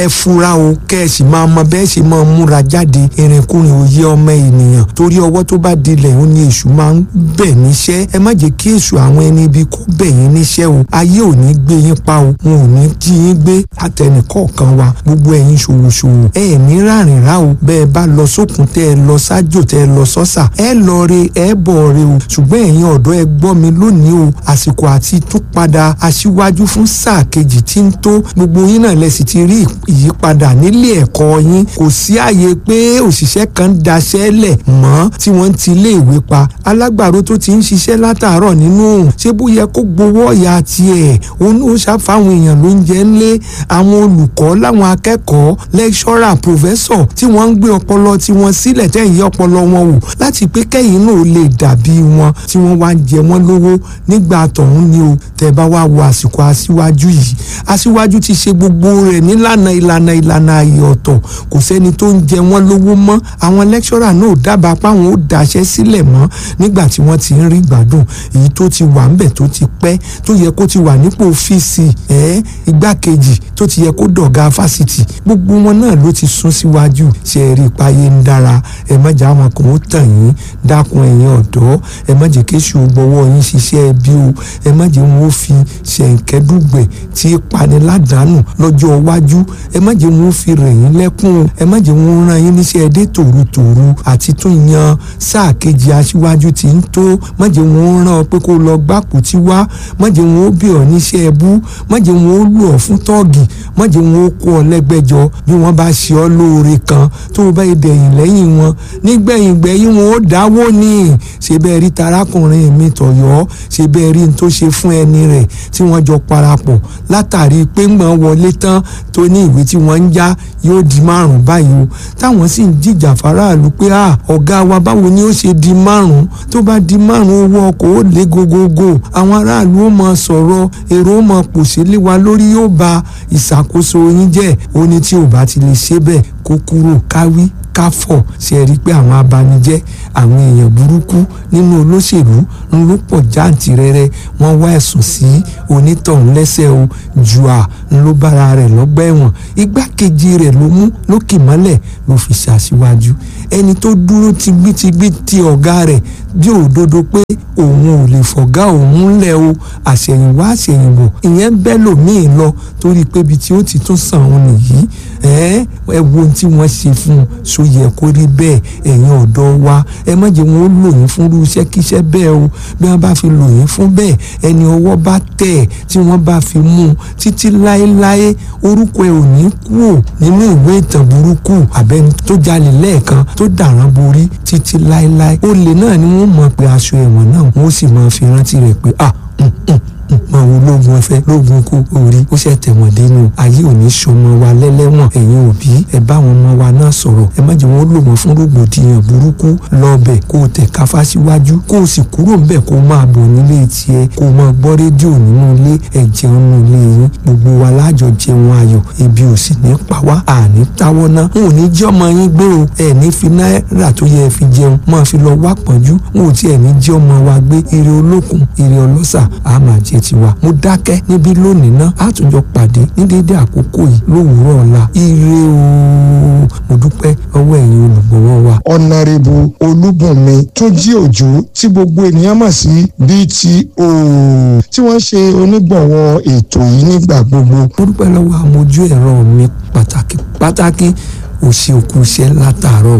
ẹ fura o kẹ́ ẹ sì máa mọ bẹ́ẹ̀ sì máa múra jáde ìrìnkúrìn òye ọmọ ènìyàn torí ọwọ́ tó bá dilẹ̀ ó ní èṣù máa ń bẹ̀ níṣẹ́ ẹ má jẹ́ kí èṣù àwọn ẹni ibi kó bẹ̀ yín níṣẹ́ o ayé ò ní gbé yín pa o wọn ò ní jí yín gbé àtẹnìkọ̀ọ̀kan wa gbogbo ẹ̀yin ṣòwòṣòwò ẹ ẹ̀ ní rárìn rá o bẹ́ẹ̀ bá lọ sókun tẹ́ ẹ lọ sájò tẹ́ ẹ lọ sọ́sà ẹ lọ re ẹ bọ̀ re o ṣùgbọ́n ẹ̀yin ọ̀dọ́ ẹ gbọ́ mi lónìí o àsìkò àti tún padà aṣíwájú fún sáà kejì tí ń tó gbogbo yín náà lẹ́sìn ti rí ìyípadà nílé ẹ̀kọ́ yín kò sí àyè pé òṣìṣẹ́ kan daṣẹ́ lẹ̀ mọ́ tí wọ́n ti lé ìwé pa alágbàro tó ti ń ṣiṣẹ́ látàárọ̀ nínú òun ṣé bó yẹ kó gbowó ọ̀yà tiẹ̀ òun ló ṣàfàwọn èèyàn ló ń jẹ́ ńlé àwọn olùkọ́ láwọn akẹ́kọ̀ọ́ lẹ́ṣọ́rà pòfẹ́sọ̀ tí wọ́n ń gbé ọpọlọ tí wọ́n sílẹ̀ tẹ̀yìn ọpọlọ wọn wò láti pé kẹ́yìn náà lè dàbí wọn tí wọ́n wá ń jẹ wọ́n lówó nígbà tọ̀hún ni o tẹ́ bá wá wo àsìkò aṣíwájú yìí aṣíwájú ti ṣe gbogbo rẹ̀ nílànà ìlànà ìlànà ààyè ọ̀tọ̀ kò sẹ́ni tó ń jẹ wọ́n lówó mọ́ àwọn lẹ́kṣọ́rà náà dábàá páwọn ó daṣẹ́ sílẹ̀ mọ́ nígbà tí wọ́n ti ń rí gbádùn èyí tó ti wà ńbẹ̀ tó ti pẹ́ tó yẹ kó ti wà nípò ọ́fíìsì ẹ̀ igbákejì tó ti yẹ kó dọ̀gá fásitì gbogbo wọn náà ló ti sún síwájú ṣe é rí ipáyé ń dára ẹ má jà wọn kàn ó tàn yín dákun ẹ̀yin ọ̀dọ́ ẹ má jẹ́ kéṣù gbọ́wọ́ yín ṣiṣẹ́ ẹbí o ẹ má jẹ́ wọn ó fi ṣẹ̀ǹkẹ́dùgbẹ̀ tí pani ládàánù lọ́jọ́ iwájú ẹ má jẹ́ wọn ó fi rẹ̀ yín lẹ́kún o ẹ má jẹ́ wọn ó rán yín níṣẹ́ ẹdẹ tòrutòru àti tún yan sáà kejì aṣíwájú tí ń tó má jẹ́ wọn ó rán ọ pé kó lọ gbápò tí wá má jẹ́ wọn ó bí ọ níṣẹ́ ẹbú má jẹ́ wọn ó lù ọ fún tọ́ọ̀gì má jẹ́ wọn ó kó ọ lẹ́gbẹ́jọ bí wọ́n bá ṣe ọ lóore kan tó o bá yẹ dẹ̀yìn lẹ́yìn wọn nígbẹ̀yìn gbẹ̀yìn wọn ó dáwó ní ṣe bẹ́ẹ̀ rí tarákùnrin mi tọ̀yọ́ ṣe bẹ́ẹ̀ rí n tó ṣe fún ẹni rẹ̀ tí wọ́n jọ parapọ̀ látàrí pé ń gbọ́n wọlé tán tó ní ìwé tí wọ́n ń já yóò di márùn báyìí o táwọn sì ń jìjà faraàlú pé à ọ̀gá wa báwo ni ó ṣe di márùn tó bá di márùn owó ọkọ̀ ó lé gogogo àwọn aráàlú ó máa sọ̀rọ̀ èrò ó máa pòṣé lé wa lórí yóò ba ìṣàkóso yín jẹ́ ó ní tí ò bá ti lè ṣe bẹ́ẹ̀ kó kúrò káwí káfọ̀ ṣe rí i pé àwọn abanijẹ́ àwọn èèyàn burúkú nínú olóṣèlú ń ló pọ̀ jáǹtìrẹrẹ wọ́n wá ẹ̀sùn sí onítọ̀hún lẹ́sẹ̀ o jùà ń ló bára rẹ̀ lọ́gbà ẹ̀wọ̀n igbákejì rẹ̀ ló mú lókè mọ́lẹ̀ ló fi ṣàṣìwájú ẹni tó dúró tigbítigbí ti ọ̀gá rẹ̀ bí òdodo pé òun ò lè fọ̀gá òun lẹ̀ o àṣẹ̀yìnwá àṣẹ̀yìnbọ̀ ìyẹn bẹ́ẹ̀ lòmíì lọ torí pé ibi tí ó ti tún sàn òun nìyí ẹ ẹ wo ohun tí wọ́n ṣe fún un so yẹ kó rí bẹ́ẹ̀ ẹ̀yin ọ̀dọ́ wa ẹ má jẹ́ wọn ó lò yín fún irú iṣẹ́ kíṣẹ́ bẹ́ẹ̀ o bí wọ́n bá fi lò yín fún bẹ́ẹ̀ ẹni ọwọ́ bá tẹ̀ tí wọ́n bá fi mú un títí láéláé orúkọ ẹ ò ní kú ò nínú ìwé ìtàn burúkú àbẹ́ni tó jalè lẹ́ẹ̀kan tó dàrán borí títí láéláé olè náà ni wọ́n mọ̀ pé aṣọ ẹ̀wọ̀n náà wọ́n sì máa fi rántí rẹ̀ pé ah máa wo lóògùn ẹ̀fẹ̀ lóògùn kó orí ó ṣe tẹ̀wọ̀n dénú ayé òní sọmọ wa lẹ́lẹ́wọ̀n ẹ̀yin òbí ẹ bá àwọn ọmọ wa náà sọ̀rọ̀ ẹ má jẹ́ wọn lò wọ́n fún rògbòdìyàn burúkú lọ́ọ̀bẹ̀ kó o tẹ̀ káfá síwájú kó o sì kúrò ńbẹ̀ kó o máa bọ̀ nílé tiẹ̀ kó o máa gbọ́ rédíò nínú ilé ẹ jẹun nínú ilé yín gbogbo wa lájọ jẹun ayọ̀ ebi ò sì ní pa wá àní táwọ́ ná n ò ní jẹ́ ọmọ yín gbé o ẹ ní fi náírà tó yẹ fi jẹun máa fi lọ wá pọ̀njú n ò tiẹ̀ ní jẹ́ ọmọ wa gbé ire olókun ire ọlọ́sà á máa jẹ tiwa mo dákẹ́ níbí lónìí ná á tún jọ pàdé ní déédéé àkókò yìí lówùúrọ̀ ọ̀la ire o mo dúpẹ́ ọwọ́ ẹ̀yin olùgbọ̀wọ́ wa. ọ̀nàrẹ́bù olúbùnmi túnjí òjò tí gbogbo ènìyàn mọ̀ sí BTO tí wọ́n ṣe onígbọ̀wọ́ ètò yìí nígbà gbogbo. mo dúpẹ́ lọ́wọ́ àmójú ẹ̀rọ mi pàtàkì pàtàkì òṣì òkú iṣẹ́ látàárọ̀